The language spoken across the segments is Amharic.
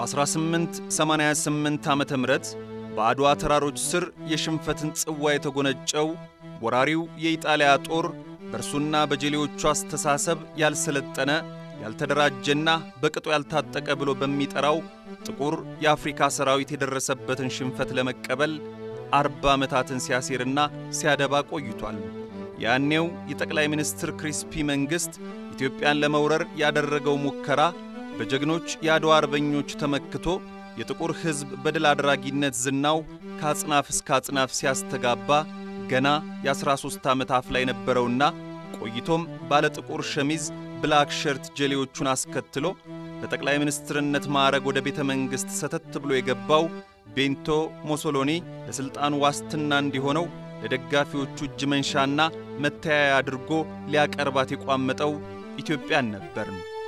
በ1888 ዓ ም በአድዋ ተራሮች ስር የሽንፈትን ጽዋ የተጎነጨው ወራሪው የኢጣሊያ ጦር በእርሱና በጀሌዎቹ አስተሳሰብ ያልሰለጠነ ያልተደራጀና በቅጡ ያልታጠቀ ብሎ በሚጠራው ጥቁር የአፍሪካ ሰራዊት የደረሰበትን ሽንፈት ለመቀበል አርባ ዓመታትን ሲያሴርና ሲያደባ ቆይቷል። ያኔው የጠቅላይ ሚኒስትር ክሪስፒ መንግሥት ኢትዮጵያን ለመውረር ያደረገው ሙከራ በጀግኖች የአድዋ አርበኞች ተመክቶ የጥቁር ሕዝብ በድል አድራጊነት ዝናው ከአጽናፍ እስከ አጽናፍ ሲያስተጋባ ገና የ13 ዓመት አፍላ የነበረውና ቆይቶም ባለ ጥቁር ሸሚዝ ብላክ ሸርት ጀሌዎቹን አስከትሎ በጠቅላይ ሚኒስትርነት ማዕረግ ወደ ቤተ መንግሥት ሰተት ብሎ የገባው ቤንቶ ሞሶሎኒ ለሥልጣኑ ዋስትና እንዲሆነው ለደጋፊዎቹ እጅ መንሻና መተያያ አድርጎ ሊያቀርባት የቋመጠው ኢትዮጵያን ነበር።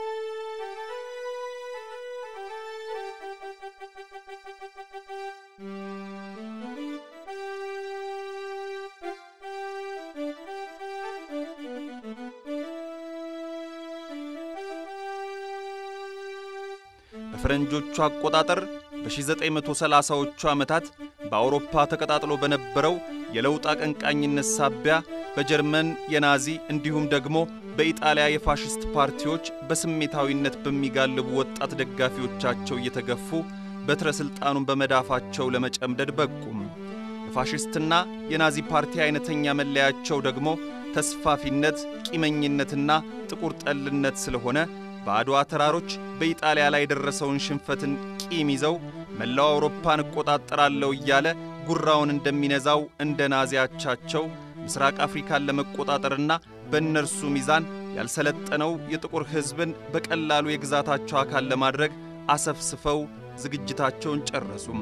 በፈረንጆቹ አቆጣጠር በ1930ዎቹ ዓመታት በአውሮፓ ተቀጣጥሎ በነበረው የለውጥ አቀንቃኝነት ሳቢያ በጀርመን የናዚ እንዲሁም ደግሞ በኢጣሊያ የፋሽስት ፓርቲዎች በስሜታዊነት በሚጋልቡ ወጣት ደጋፊዎቻቸው እየተገፉ በትረ ሥልጣኑን በመዳፋቸው ለመጨምደድ በቁም። የፋሽስትና የናዚ ፓርቲ አይነተኛ መለያቸው ደግሞ ተስፋፊነት፣ ቂመኝነትና ጥቁር ጠልነት ስለሆነ በአድዋ ተራሮች በኢጣሊያ ላይ የደረሰውን ሽንፈትን ቂም ይዘው መላው አውሮፓን እቆጣጠራለሁ እያለ ጉራውን እንደሚነዛው እንደ ናዚያቻቸው ምስራቅ አፍሪካን ለመቆጣጠርና በእነርሱ ሚዛን ያልሰለጠነው የጥቁር ሕዝብን በቀላሉ የግዛታቸው አካል ለማድረግ አሰፍስፈው ዝግጅታቸውን ጨረሱም።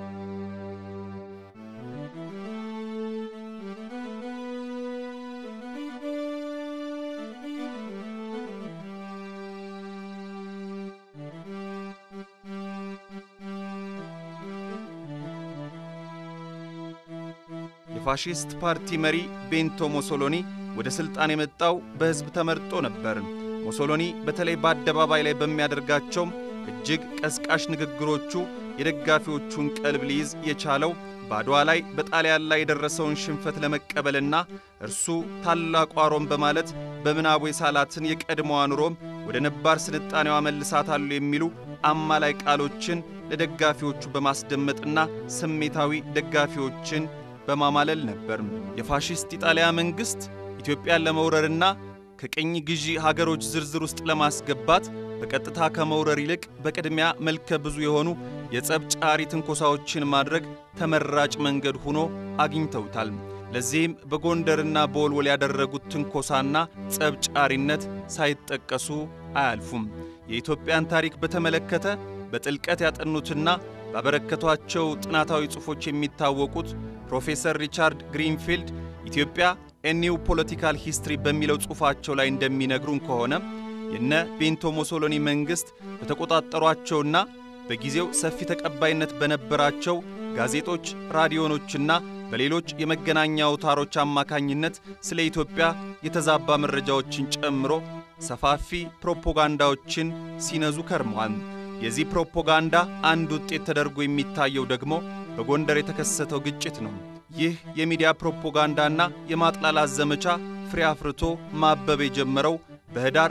የፋሺስት ፓርቲ መሪ ቤንቶ ሞሶሎኒ ወደ ሥልጣን የመጣው በሕዝብ ተመርጦ ነበር። ሞሶሎኒ በተለይ በአደባባይ ላይ በሚያደርጋቸው እጅግ ቀስቃሽ ንግግሮቹ የደጋፊዎቹን ቀልብ ሊይዝ የቻለው በአድዋ ላይ በጣሊያን ላይ የደረሰውን ሽንፈት ለመቀበልና እርሱ ታላቋ ሮም በማለት በምናቡ የሳላትን የቀድሞዋን ሮም ወደ ነባር ስልጣኔዋ መልሳታሉ የሚሉ አማላይ ቃሎችን ለደጋፊዎቹ በማስደመጥና ስሜታዊ ደጋፊዎችን በማማለል ነበር። የፋሺስት ኢጣሊያ መንግሥት ኢትዮጵያን ለመውረርና ከቅኝ ግዢ ሀገሮች ዝርዝር ውስጥ ለማስገባት በቀጥታ ከመውረር ይልቅ በቅድሚያ መልከ ብዙ የሆኑ የጸብ ጫሪ ትንኮሳዎችን ማድረግ ተመራጭ መንገድ ሆኖ አግኝተውታል። ለዚህም በጎንደርና በወልወል ያደረጉት ትንኮሳና ጸብ ጫሪነት ሳይጠቀሱ አያልፉም። የኢትዮጵያን ታሪክ በተመለከተ በጥልቀት ያጠኑትና ባበረከቷቸው ጥናታዊ ጽሑፎች የሚታወቁት ፕሮፌሰር ሪቻርድ ግሪንፊልድ ኢትዮጵያ ኤኒው ፖለቲካል ሂስትሪ በሚለው ጽሑፋቸው ላይ እንደሚነግሩን ከሆነ የነ ቤንቶ ሞሶሎኒ መንግሥት በተቆጣጠሯቸውና በጊዜው ሰፊ ተቀባይነት በነበራቸው ጋዜጦች፣ ራዲዮኖችና በሌሎች የመገናኛ አውታሮች አማካኝነት ስለ ኢትዮጵያ የተዛባ መረጃዎችን ጨምሮ ሰፋፊ ፕሮፓጋንዳዎችን ሲነዙ ከርመዋል። የዚህ ፕሮፓጋንዳ አንድ ውጤት ተደርጎ የሚታየው ደግሞ በጎንደር የተከሰተው ግጭት ነው። ይህ የሚዲያ ፕሮፓጋንዳና የማጥላላት ዘመቻ ፍሬ አፍርቶ ማበብ የጀመረው በኅዳር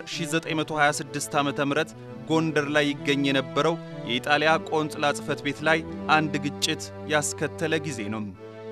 1926 ዓ ም ጎንደር ላይ ይገኝ የነበረው የኢጣሊያ ቆንጽላ ጽሕፈት ቤት ላይ አንድ ግጭት ያስከተለ ጊዜ ነው።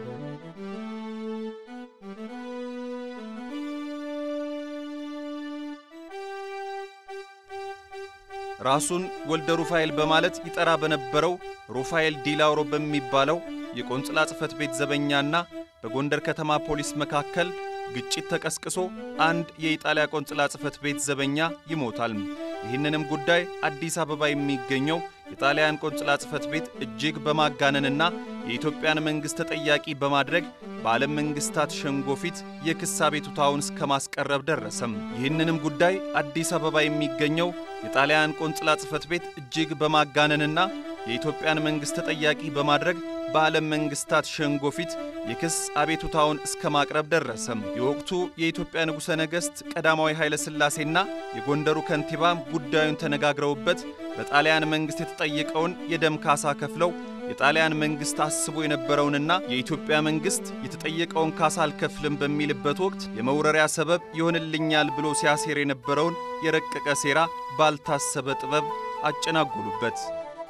ራሱን ወልደ ሩፋኤል በማለት ይጠራ በነበረው ሩፋኤል ዲላውሮ በሚባለው የቆንጽላ ጽሕፈት ቤት ዘበኛና በጎንደር ከተማ ፖሊስ መካከል ግጭት ተቀስቅሶ አንድ የኢጣሊያ ቆንጽላ ጽሕፈት ቤት ዘበኛ ይሞታል። ይህንንም ጉዳይ አዲስ አበባ የሚገኘው የጣሊያን ቆንጽላ ጽሕፈት ቤት እጅግ በማጋነንና የኢትዮጵያን መንግሥት ተጠያቂ በማድረግ በዓለም መንግሥታት ሸንጎ ፊት የክስ አቤቱታውን እስከ ማስቀረብ ደረሰም። ይህንንም ጉዳይ አዲስ አበባ የሚገኘው የጣሊያን ቆንጽላ ጽሕፈት ቤት እጅግ በማጋነንና የኢትዮጵያን መንግሥት ተጠያቂ በማድረግ በዓለም መንግሥታት ሸንጎ ፊት የክስ አቤቱታውን እስከ ማቅረብ ደረሰም። የወቅቱ የኢትዮጵያ ንጉሠ ነገሥት ቀዳማዊ ኃይለ ሥላሴና የጎንደሩ ከንቲባም ጉዳዩን ተነጋግረውበት በጣሊያን መንግሥት የተጠየቀውን የደም ካሳ ከፍለው የጣሊያን መንግሥት አስቦ የነበረውንና የኢትዮጵያ መንግሥት የተጠየቀውን ካሳ አልከፍልም በሚልበት ወቅት የመውረሪያ ሰበብ ይሆንልኛል ብሎ ሲያሴር የነበረውን የረቀቀ ሴራ ባልታሰበ ጥበብ አጨናጎሉበት።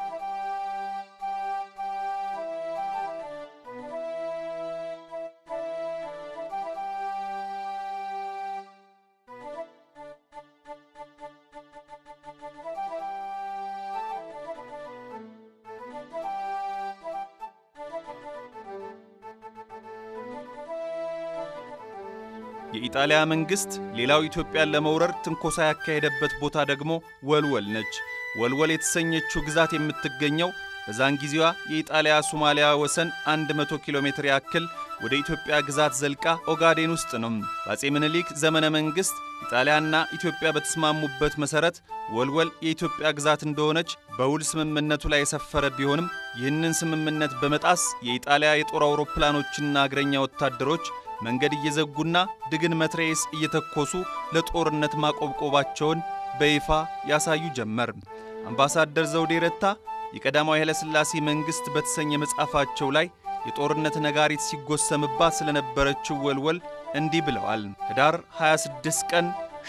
የኢጣሊያ መንግሥት ሌላው ኢትዮጵያን ለመውረር ትንኮሳ ያካሄደበት ቦታ ደግሞ ወልወል ነች። ወልወል የተሰኘችው ግዛት የምትገኘው በዛን ጊዜዋ የኢጣሊያ ሶማሊያ ወሰን 100 ኪሎ ሜትር ያክል ወደ ኢትዮጵያ ግዛት ዘልቃ ኦጋዴን ውስጥ ነው። በአፄ ምኒልክ ዘመነ መንግሥት ኢጣሊያና ኢትዮጵያ በተስማሙበት መሠረት ወልወል የኢትዮጵያ ግዛት እንደሆነች በውል ስምምነቱ ላይ የሰፈረ ቢሆንም ይህንን ስምምነት በመጣስ የኢጣሊያ የጦር አውሮፕላኖችና እግረኛ ወታደሮች መንገድ እየዘጉና ድግን መትረየስ እየተኮሱ ለጦርነት ማቆብቆባቸውን በይፋ ያሳዩ ጀመር። አምባሳደር ዘውዴ ረታ የቀዳማዊ ኃይለሥላሴ መንግሥት በተሰኘ መጽሐፋቸው ላይ የጦርነት ነጋሪት ሲጎሰምባት ስለነበረችው ወልወል እንዲህ ብለዋል። ህዳር 26 ቀን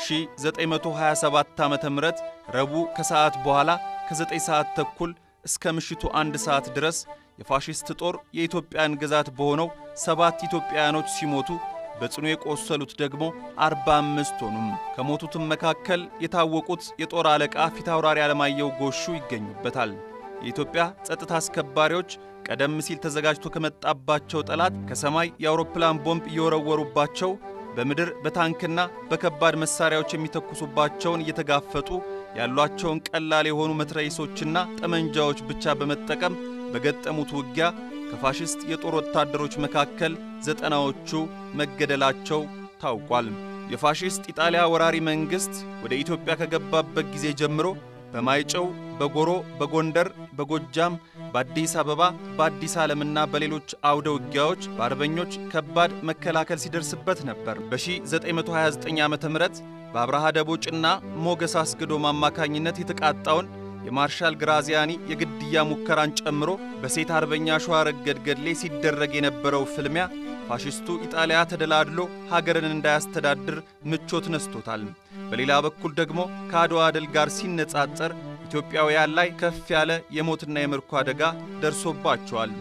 1927 ዓ ም ረቡዕ ከሰዓት በኋላ ከ9 ሰዓት ተኩል እስከ ምሽቱ አንድ ሰዓት ድረስ የፋሽስት ጦር የኢትዮጵያን ግዛት በሆነው ሰባት ኢትዮጵያውያኖች ሲሞቱ በጽኑ የቆሰሉት ደግሞ አርባ አምስት ሆኑም። ከሞቱትም መካከል የታወቁት የጦር አለቃ ፊታውራሪ አለማየሁ ጎሹ ይገኙበታል። የኢትዮጵያ ጸጥታ አስከባሪዎች ቀደም ሲል ተዘጋጅቶ ከመጣባቸው ጠላት ከሰማይ የአውሮፕላን ቦምብ እየወረወሩባቸው በምድር በታንክና በከባድ መሳሪያዎች የሚተኩሱባቸውን እየተጋፈጡ ያሏቸውን ቀላል የሆኑ መትረየሶችና ጠመንጃዎች ብቻ በመጠቀም በገጠሙት ውጊያ ከፋሽስት የጦር ወታደሮች መካከል ዘጠናዎቹ መገደላቸው ታውቋል። የፋሽስት ኢጣሊያ ወራሪ መንግሥት ወደ ኢትዮጵያ ከገባበት ጊዜ ጀምሮ በማይጨው፣ በጎሮ፣ በጎንደር፣ በጎጃም፣ በአዲስ አበባ፣ በአዲስ ዓለምና በሌሎች አውደ ውጊያዎች በአርበኞች ከባድ መከላከል ሲደርስበት ነበር። በ1929 ዓ ም በአብርሃ ደቦጭና ሞገስ አስገዶም አማካኝነት የተቃጣውን የማርሻል ግራዚያኒ የግድያ ሙከራን ጨምሮ በሴት አርበኛ ሸዋረገድ ገድሌ ሲደረግ የነበረው ፍልሚያ ፋሽስቱ ኢጣሊያ ተደላድሎ ሀገርን እንዳያስተዳድር ምቾት ነስቶታል። በሌላ በኩል ደግሞ ከአድዋ ድል ጋር ሲነጻጸር ኢትዮጵያውያን ላይ ከፍ ያለ የሞትና የምርኮ አደጋ ደርሶባቸዋል።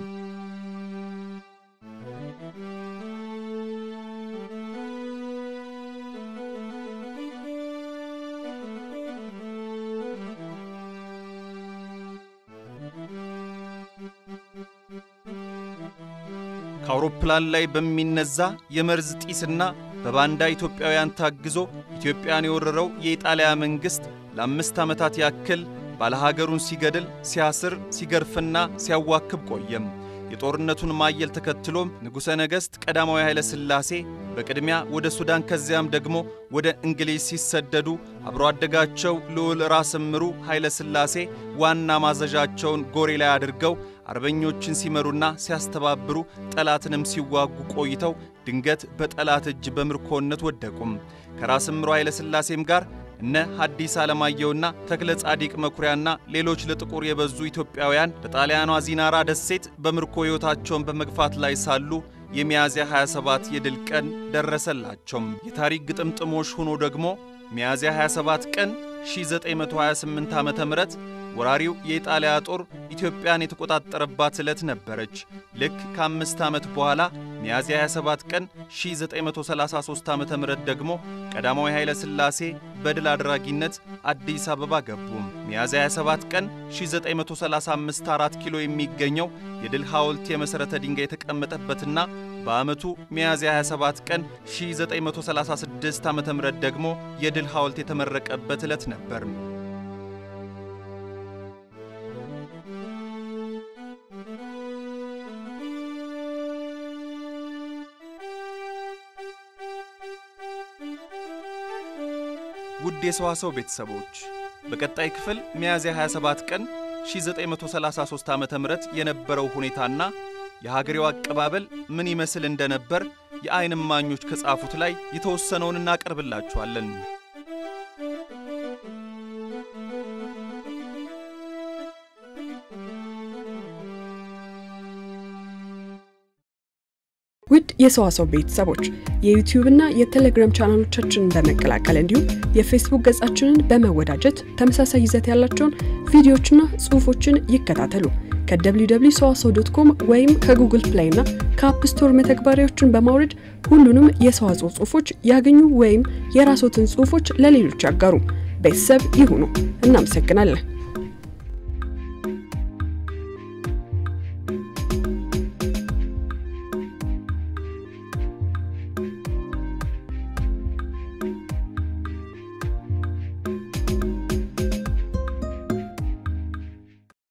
ከአውሮፕላን ላይ በሚነዛ የመርዝ ጢስና በባንዳ ኢትዮጵያውያን ታግዞ ኢትዮጵያን የወረረው የኢጣሊያ መንግሥት ለአምስት ዓመታት ያክል ባለሀገሩን ሲገድል፣ ሲያስር፣ ሲገርፍና ሲያዋክብ ቆየም። የጦርነቱን ማየል ተከትሎም ንጉሠ ነገሥት ቀዳማዊ ኃይለ ሥላሴ በቅድሚያ ወደ ሱዳን ከዚያም ደግሞ ወደ እንግሊዝ ሲሰደዱ አብሮ አደጋቸው ልዑል ራስ እምሩ ኃይለ ሥላሴ ዋና ማዘዣቸውን ጎሬ ላይ አድርገው አርበኞችን ሲመሩና ሲያስተባብሩ ጠላትንም ሲዋጉ ቆይተው ድንገት በጠላት እጅ በምርኮነት ወደቁም። ከራስ እምሩ ኃይለ ሥላሴም ጋር እነ ሐዲስ ዓለማየሁና ተክለ ጻዲቅ መኩሪያና ሌሎች ለጥቁር የበዙ ኢትዮጵያውያን በጣሊያኗ ዚናራ ደሴት በምርኮ ሕይወታቸውን በመግፋት ላይ ሳሉ የሚያዝያ 27 የድል ቀን ደረሰላቸውም። የታሪክ ግጥምጥሞሽ ሆኖ ደግሞ ሚያዝያ 27 ቀን 1928 ዓ ም ወራሪው የኢጣሊያ ጦር ኢትዮጵያን የተቆጣጠረባት ዕለት ነበረች። ልክ ከአምስት ዓመት በኋላ ሚያዝያ 27 ቀን 1933 ዓ ም ደግሞ ቀዳማዊ ኃይለ ሥላሴ በድል አድራጊነት አዲስ አበባ ገቡ። ሚያዝያ 27 ቀን 1935 4 ኪሎ የሚገኘው የድል ሐውልት የመሠረተ ድንጋይ የተቀመጠበትና በዓመቱ ሚያዝያ 27 ቀን 1936 ዓ ም ደግሞ የድል ሐውልት የተመረቀበት ዕለት ነበር። ውድ የሰዋሰው ቤተሰቦች በቀጣይ ክፍል ሚያዝያ 27 ቀን 1933 ዓ ም የነበረው ሁኔታና የሀገሬው አቀባበል ምን ይመስል እንደነበር የዓይን እማኞች ከጻፉት ላይ የተወሰነውን እናቀርብላችኋለን። ውድ የሰዋሰው ቤተሰቦች የዩቲዩብና የቴሌግራም ቻናሎቻችንን በመቀላቀል እንዲሁም የፌስቡክ ገጻችንን በመወዳጀት ተመሳሳይ ይዘት ያላቸውን ቪዲዮዎችና ጽሑፎችን ይከታተሉ። ከwww ሰዋሰው ዶት ኮም ወይም ከጉግል ፕሌይ እና ከአፕ ስቶር መተግበሪያዎችን በማውረድ ሁሉንም የሰዋስው ጽሑፎች ያገኙ ወይም የራስዎትን ጽሑፎች ለሌሎች ያጋሩ። ቤተሰብ ይሁኑ። እናመሰግናለን።